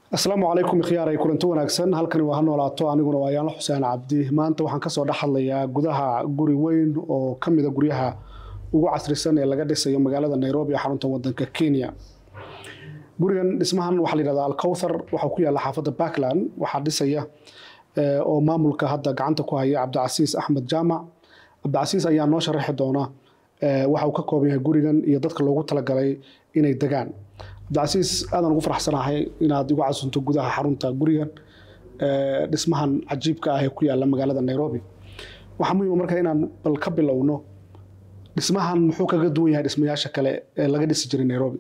asalaamu calaykum khiyaaray kulanti wanaagsan halkani waa ha noolaato aniguna waa yaanla xuseen cabdi maanta waxaan kasoo dhex hadlayaa gudaha guri weyn oo ka mida guryaha ugu casrisan ee laga dhisayo magaalada nairobi ee xarunta wadanka kenya gurigan dhismahan waxaa la yidhahdaa alkowthar waxaa ku yaalla xaafadda backland waxaa dhisaya oo maamulka hadda gacanta ku haya cabdicasiis axmed jaamac cabdicasiis ayaa noo sharaxi doona waxa uu ka kooban yahay gurigan iyo dadka loogu talagalay inay degaan cabdicasiis aadaan ugu faraxsanahay inaad igu casunto gudaha xarunta gurigan dhismahan cajiibka ah ee ku yaalla magaalada nairobi waxaa muhiima marka inaan bal ka bilowno dhismahan muxuu kaga duwan yahay dhismayaasha kale ee laga dhisi jiray nairobi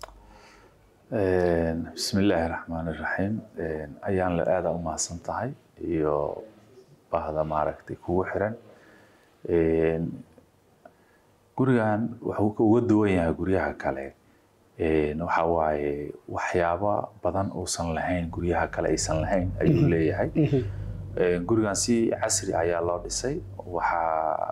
bismi illaahi raxmaan iraxiim ayaan la aada u mahadsan tahay iyo bahda maaragtay kugu xiran gurigan wuxuu uga duwan yahay guryaha kale waxa waaye waxyaabo badan uusan lahayn guryaha kale aysan lahayn ayuu leeyahay gurigan si casri ayaa loo dhisay waxaa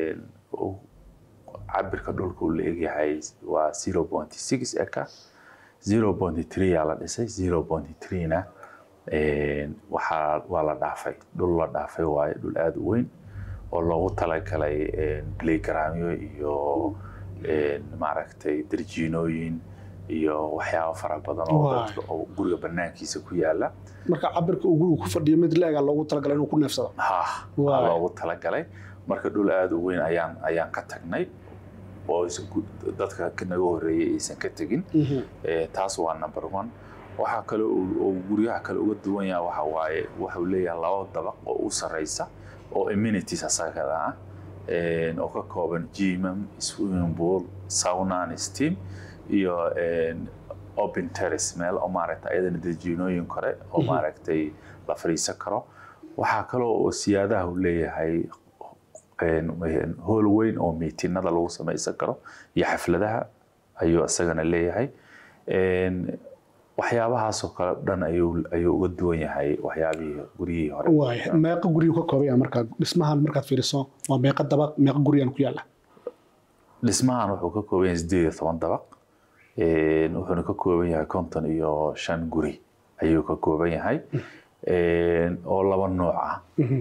cabirka dhulka uu la egyahay waa zero point six eka zero point three aa la dhisay zero point three na waxaa waa la dhaafay dhul la dhaafay waaye dhul aada u weyn oo loogu talagalay playgroundyo iyo maaragtay darjiinooyin iyo waxyaabo fara badan oo dadka oo guriga banaankiisa ku yaala marka cabirka uu gurigu ku fadhiyo mid la-ega loogu talagalay inuu ku neefsado ha waa loogu talagalay marka dhul aada u weyn ayaan ayaan ka tagnay oo dadka naga horeeyay aysan ka tegin taas waa number one waxaa kale oo guryaha kale uga duwan yaha waxa waaye waxuu leeyahay laba dabaq oo u sareysa oo amenities asagada ah oo ka kooban gymam swimming pool sauna and steam iyo open terrace meel oo maaragtay ayadana dejiinooyin kore oo maaragtay la fadhiisan karo waxaa kaloo oo siyaadaha uu leeyahay hool weyn oo miitinada lagu samaysan karo iyo xafladaha ayuu isagana leeyahay waxyaabahaasoo kale dhan ayuu uga duwan yahay waxyaabihii guryihii hore meeqa guriyuu ka kooban yahay markaa dhismahan markaad fiiriso waa meeqa dabaq meeqa gurigan ku yaalla dhismahan wuxuu ka kooban yahay sideed iyo toban dabaq wuxuuna ka kooban yahay konton iyo shan guri ayuu ka kooban yahay oo laba nooc ah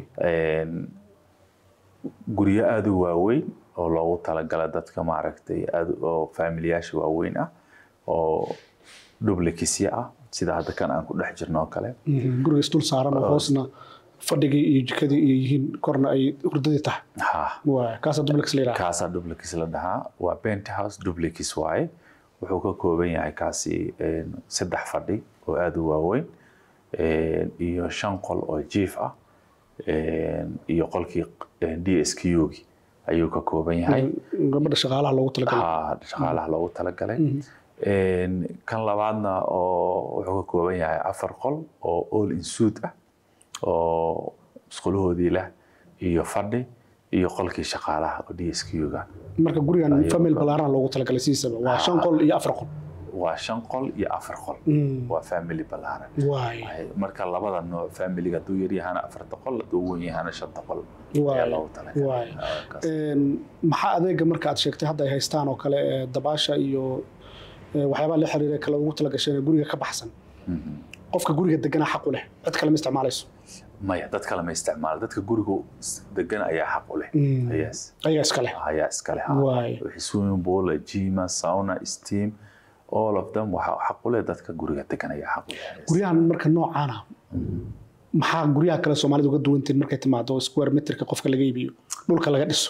guryo aada u waaweyn oo loogu talagala dadka maaragtay aad oo faamiliyaasha waaweyn ah oo dublikisya ah sida hadda kan aan ku dhex jirno oo kale guriga isdul saaran oo hoosna fadhigii iyo jikadii iyo yihiin korna ay hurdadii tahay ha kaasaa dublikis la yidhaha kaasaa dublikis la dhahaa waa penthouse dublikis waaye wuxuu ka kooban yahay kaasi saddex fadhi oo aada u waaweyn iyo shan qol oo jiif ah iyo qolkii d s q gi ayuu ka kooban yahay gabadha shaqaalaha loogu talagalay ha shaqaalaha loogu talagalay kan labaadna oo wuxuu ka kooban yahay afar qol oo all insuit ah oo musqulahoodii leh iyo fadhi iyo qolkii shaqaalaha oo d s q ga marka gurigan famil balaaran loogu talagalay sidiisaba waa shan qol iyo afar qol waa shan qol iyo afar qol waa family balaaran marka labada nooc familiga hadduu yaryahana afarta qol hadduu wen yahana shanta qol ayaa loogu talagalay maxaa adeega marka aad sheegtay hadda ay haystaan oo kale dabaasha iyo waxyaabaha la xiriira kale ugu talagasheen guriga ka baxsan qofka guriga degana xaq u leh cid kale ma isticmaalayso maya dad kale ma isticmaalo dadka guriga degan ayaa xaq u leh ayaa iska leh ayaa iska leh wixii swimming pool jima sauna steam all of them waxaa xaq u leh dadka guriga degan ayaa xaq u leh guryahan marka noocaana maxaa guryaha kale soomaalida uga duwantiin markay timaado square meterka qofka laga iibiyo dhulka laga dhiso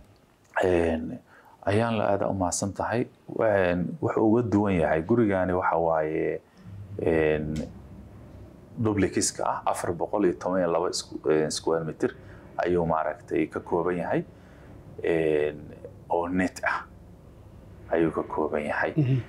ayaan la aada u mahadsan tahay wuxuu uga duwan yahay gurigani waxa waaye dublikiska ah afar boqol iyo toban iyo laba square meter ayuu maaragtay ka kooban yahay oo net ah ayuu ka kooban yahay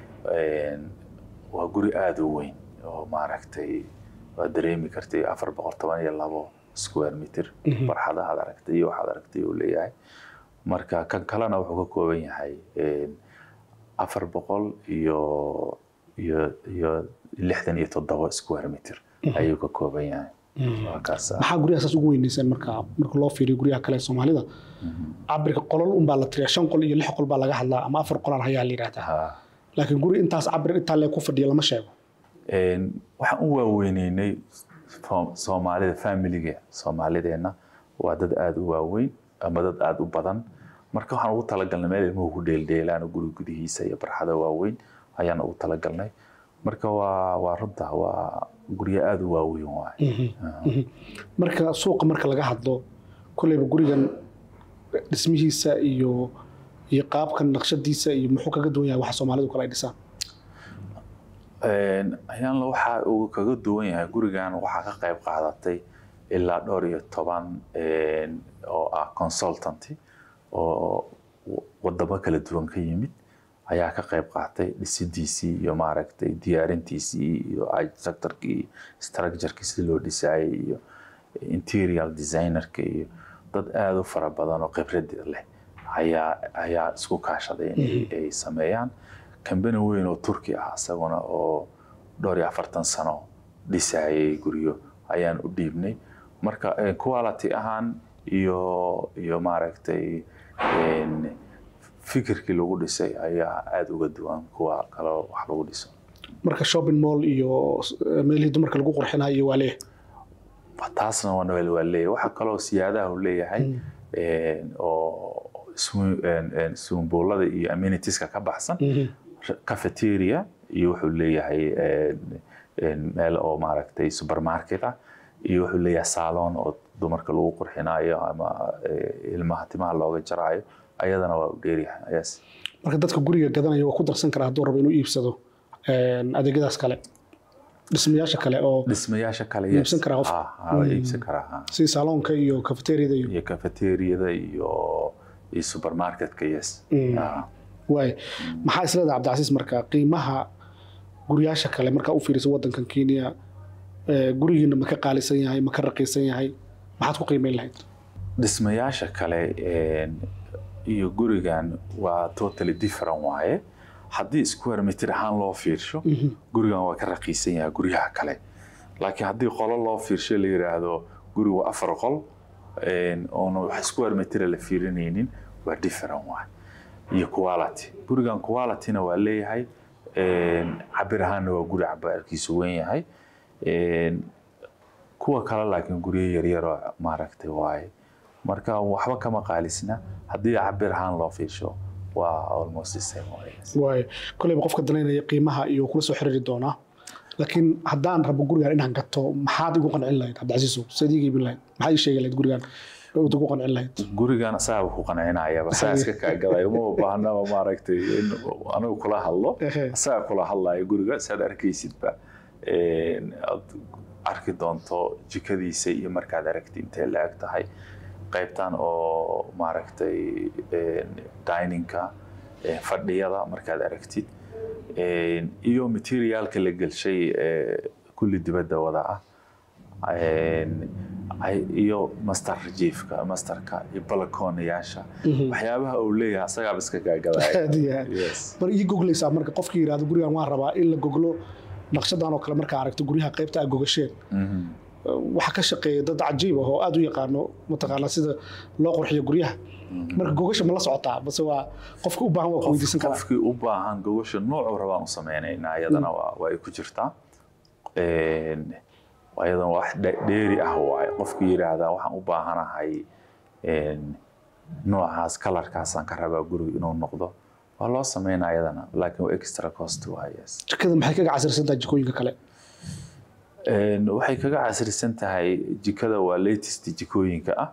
waa guri aada u weyn oo maaragtay waa dareemi kartay afar boqol toban iyo labo square meter barxadahaad aragtay iyo waxaad aragtay uu leeyahay marka kan kalena wuxuu ka kooban yahay afar boqol iyo iyo iyo lixdan iyo toddoba square meter ayuu ka kooban yahay maxaa guryaha saas ugu weyneyseen marka marka loo fiiriyo guryaha kale soomaalida cabirka qolol unbaa la tiriyaa shan qol iyo lix qol baa laga hadlaa ama afar qolaan hayaa la yidhahdaa laakiin guri intaas cabir intaa lee ku fadhiya lama sheego waxaan u waaweyneynay soomaalida familiga soomaalideenna waa dad aada u waaweyn ama dad aada u badan marka waxaan ugu talagalnay meel ilmuhu ku dheeldheelaan guri gudihiisa iyo barxada waaweyn ayaan ugu talagalnay marka waa waa runta waa guryo aada u waaweyn waay marka suuqa marka laga hadlo kolleyba gurigan dhismihiisa iyo iyo qaabkan naqshadiisa iyo muxuu kaga duwan yahay waxa soomaalidu kale ay dhisaan ayaanla waxa uu kaga duwan yahay gurigan waxaa ka qayb qaadatay ilaa dhowr iyo toban oo ah consultanty oo wadamo kala duwan ka yimid ayaa ka qayb qaatay dhisidiisii iyo maaragtay diyaarintiisii iyo architecturkii structurekii sida loo dhisaayay iyo interior designerka iyo dad aada u fara badan oo khibrad leh ayaa ayaa isku kaashaday in ay sameeyaan kambani weyn oo turki ah isaguna oo dhowr iyo afartan sano dhisaayay guryo ayaan u dhiibnay marka quality ahaan iyo iyo maaragtay fikirkii lagu dhisay ayaa aada uga duwan kuwa kale wax lagu dhiso marka shopping mall iyo meelihii dumarka lagu qurxinayo waa leeyahay taasna waa waa leeyahay waxaa kaloo siyaadaha uu leeyahay oo sumbuulada iyo ammunitieska ka baxsan cafeteria iyo wuxuu leeyahay meel oo maaragtay supermarket ah iyo wuxuu leeyahay salon oo dumarka lagu qurxinayo ama ilmaha timaha looga jaraayo ayadana waa u dheeryahay yes marka dadka guriga gadanaya waa ku darsan karaa hadduu rabo inuu iibsado adeegyadaas kale dhismayaasha kale oo dhismayaasha kale iibsan karaa qof iibsan karaa sida salonka iyo cafeteriada iyo iyo cafeteriada iyo iyo supermarketka yes waay maxaa isleedahay cabdicasiis marka qiimaha guryaasha kale markaa u fiiriso wadankan kenya gurigiina ma ka qaalisan yahay ma ka raqiisan yahay maxaad ku qiimeyn lahayd dhismayaasha kale iyo gurigan waa totally different waaye haddii square meter ahaan loo fiirsho gurigan waa ka raqiisan yahay guryaha kale laakiin haddii qolo loo fiirsho la yiraahdo gurigu waa afar qol oona wax square meter la fiirinaynin waa different waaye iyo quality gurigan qualityna waa leeyahay cabir ahaanna waa guri cabaarkiisu weyn yahay kuwa kale laakiin guryo yaryaroo maaragtay waaye marka waxba kama qaalisna haddii cabir ahaan loo fiirsho waa almost the same waay koleyba qofka danaynaya qiimaha iyo kula soo xiriiri doonaa laakiin haddaan rabo gurigan inaan gato maxaad igu qancin lahayd cabdicasiisow saad iiga iibin lahayd maxaad ii sheegi lahayd gurigan uda ku qancin lahayd gurigan asaaba ku qancinayaba saa iska kaagadayo uma baahnaba maaragtay in anigu kula hadlo asaga kula hadlayo guriga saad arkaysidba aad arki doonto jikadiisa iyo markaad aragti intay la eg tahay qaybtan oo maaragtay diningka fadhiyada markaad aragtid iyo materiaalka la gelshay kulli dibadda wada ah iyo master jiefka masterka iyo balakoonayaasha waxyaabaha uu leeyahay asagaaba iska gaagadaaya bar ii goglaysaa marka qofkii yidhahdo gurigan waan rabaa in la goglo naqshadan oo kale markaa aragto guryaha qaybta aa gogasheen waxaa ka shaqeeya dad cajiib ah oo aada u yaqaano mataqaanaa sida loo qurxiyo guryaha marka gogasha ma la socotaa base waa qofka u baahan waa ku weydiisan karaa qofkii u baahan gogasha noocuu rabaan u sameynaynaa iyadana waa ay ku jirtaa ayadana wax dheeri ah waaye qofkii yidhaahdaa waxaan u baahanahay noocaas kalarkaasaan ka rabaa guriga inuu noqdo waa loo sameynaa ayadana laakiin waa extra cost waa yes jikada maxay kaga casirsantahay jikooyinka kale waxay kaga casrisan tahay jikada waa latest jikooyinka ah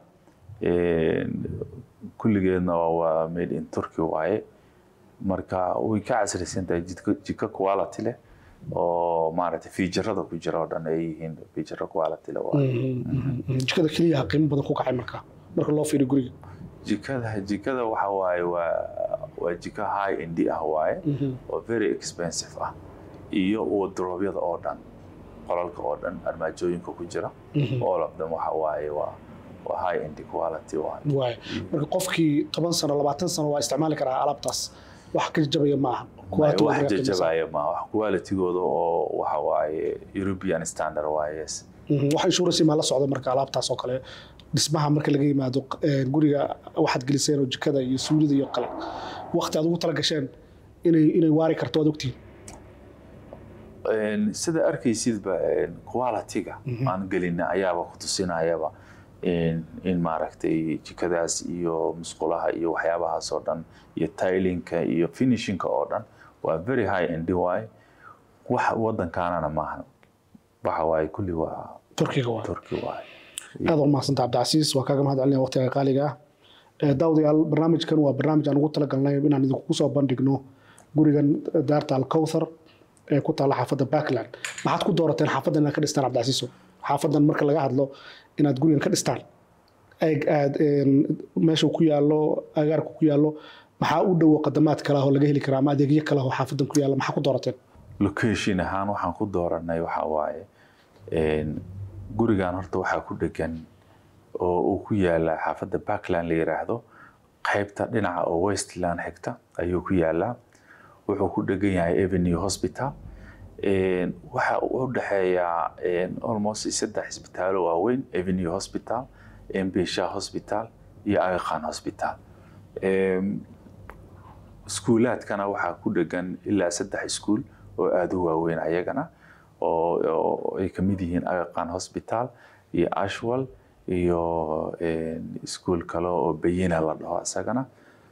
kulligeedna waa made in turkey waaye marka way ka casrisan tahay jiko quality leh oo maaragtay fiijarada ku jira oo dhan ay yihiin fiijaro quality leh jikada keliyaha qiimo badan ku kacay marka marka loo fiiriyo guriga jikada jikada waxa waaye waa waa jiko high end ah waaye oo very expensive ah iyo wardrobyada oo dhan qolalka oo dhan armaajooyinka ku jira all of them waxa waaye waa waa high end quality waaye waay marka qofkii toban sano labaatan sano waa isticmaali karaa alaabtaas wax ka jabaya ma aha wax jajabaya ma wax qualitygooda oo waxa waaye european standard waaye yes wax insurance ma la socdo marka alaabtaas oo kale dhismaha marka laga yimaado guriga waxaad geliseen oo jikada iyo suulida iyo kale waqti aad ugu tala gasheen inay inay waari karto waad ogtihiin een, sida arkaysidba een, quality-ga aan gelina ayaaba ku tusinayaba in in maaragtay jikadaas iyo musqulaha iyo waxyaabahaas oo dhan iyo tilinka iyo finishinka oo dhan waa very high and waay wax wadankaanana maaha waxa waaye kulli waa turkiga waa turki waaye aad u mahadsantaha cabdicasiis waa kaaga mahad celinaya waqtiga qaaliga ah Eh, daawadayaal barnaamijkan waa barnaamij aan ugu talagalnay inaan idinku soo bandhigno gurigan daarta alkowthar ee ku taalla xaafadda backland maxaad ku doorateen xaafaddan inaad ka dhistaan cabdicasiiso xaafaddan marka laga hadlo inaad gurigan ka dhistaan eeg aad een, meesha uu ku yaallo agaarka ku yaallo maxaa u dhowo qadamaad kale ah oo laga heli karaa ama adeegyo kale ah oo xaafaddan ku yaalla maxaa ku doorateen location ahaan waxaan ku dooranay waxa waaye een, gurigan horta waxaa ku dhegan oo uu ku yaala xaafadda backland la yiraahdo qaybta dhinaca oo westland xigta ayuu ku yaalaa wuxuu ku dhegan yahay avenue hospital Een, waxa uu u dhexeeyaa een, almost saddex isbitaalo waaweyn avenue hospital mbsha hospital iyo agaqan hospital Een, iskuulaadkana waxaa ku dhegan ilaa saddex iskuul oo aada u waaweyn ayagana oo oo ay ka mid yihiin agaqan hospital iyo ashwal iyo een, iskuul kale oo bayina la dhaho isagana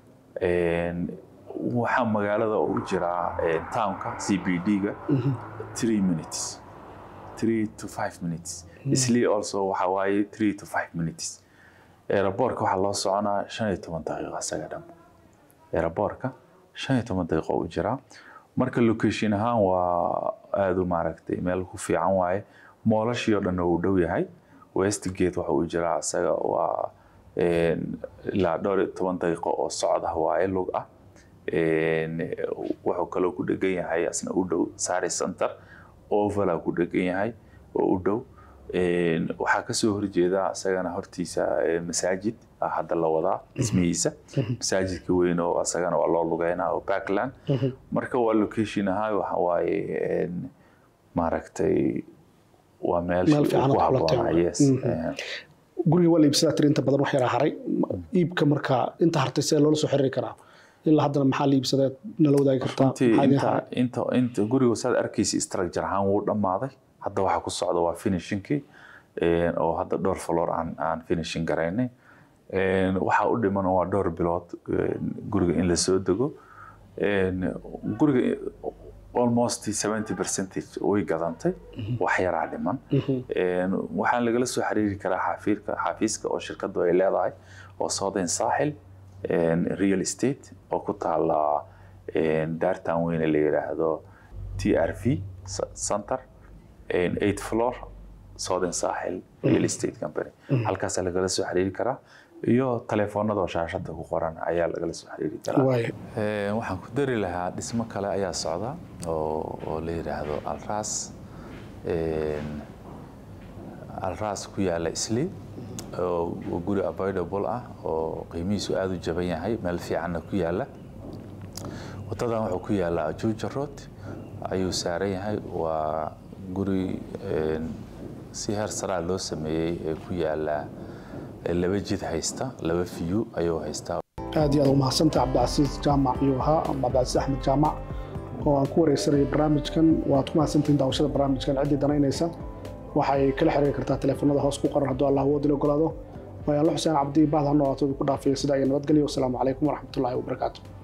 Een, waxaa magaalada u jiraa een, townka c b d-ga three minutes three to five minutes isli also waxa waaye three to five minutes aeroboortka waxaa loo soconaa shan iyo toban daqiiqo isaga dhan aeroboortka shan iyo toban daqiiqo u jiraa marka location ahaan waa aada u maaragtay meel ku fiican waaye moolashii oo dhan uu dhow yahay westgate waxa uu jiraa isaga waa een, ilaa dhowr iyo toban daqiiqo oo socod ah waaye lug ah Een, wuxuu kaloo ku dhegan yahay asna u dhow sari center ovala ku dhegan yahay oo u dhow Een, waxaa kasoo horjeeda isagana hortiisa eh, masaajid ah hadda la wadaa dhismihiisa masaajidka weyn oo isagana waa loo lugeynaa oo backland marka waa location ahaan waxa waaye een, maaragtay waa meel Meel fiican oo ku kula habboona tahay. yes Mhm. Een, guriga waa la iibsadaa tiri inta badan wax yaraa haray iibka marka inta hartay see loola soo xiriiri karaa ilaa haddana maxaa la iibsadaa nala wadaagi kartaa runtii Maxaa idin inta haray? inta inta guriga saad arkaysa structure ahaan wuu dhammaaday hadda waxa ku socda waa finishingkii een, oo hadda dhowr floor aan aan finishing garaynay Een, waxaa u dhiman waa dhowr bilood een, guriga in la soo dego Een, guriga almost 70 percentage way gadantay wax yaraa dhiman Een, waxaan lagala soo xiriiri karaa xafiirka xafiiska oo shirkadu ay leedahay oo Southern Sahel een, real estate oo ku taala een, daartan weyne la yiraahdo TRV c- center een, eighth floor Southern Sahel real estate company halkaasaa lagala soo xiriiri karaa iyo taleefoonada oo shaashada ku qoran ayaa lagala soo xiriiri karaa Waayo. Ee, waxaan ku dari lahaa dhismo kale ayaa socda oo oo la yiraahdo alras Een, alras ku yaala isli oo oo guri avoidable ah oo qiimihiisu aada u jaban yahay meel fiicanna ku yaala wadadan wuxuu ku yaalaa ajuuja road ayuu saaran yahay waa guri een, si heer saraa loo sameeyey ee ku yaala ee laba jid haysta laba fiyu ayuu haystaa aad iyo aad u mahadsantaha cabdicasiis jaamac iyo ahaa ama cabdicasiis axmed jaamac oo aan ku wareysanayay barnaamijkan waad ku mahadsantihiin daawashada barnaamijkan ciddii danaynaysa waxay kala xiriiri kartaa teleefanada hoos ku qoran hadduu allah awoodila ogolaado waayaanla xuseen cabdi bahda ha noolaato ku dhaafaya sida iyo nabadgelyo wasalaamu calaykum waraxmatullaahi wabarakaatu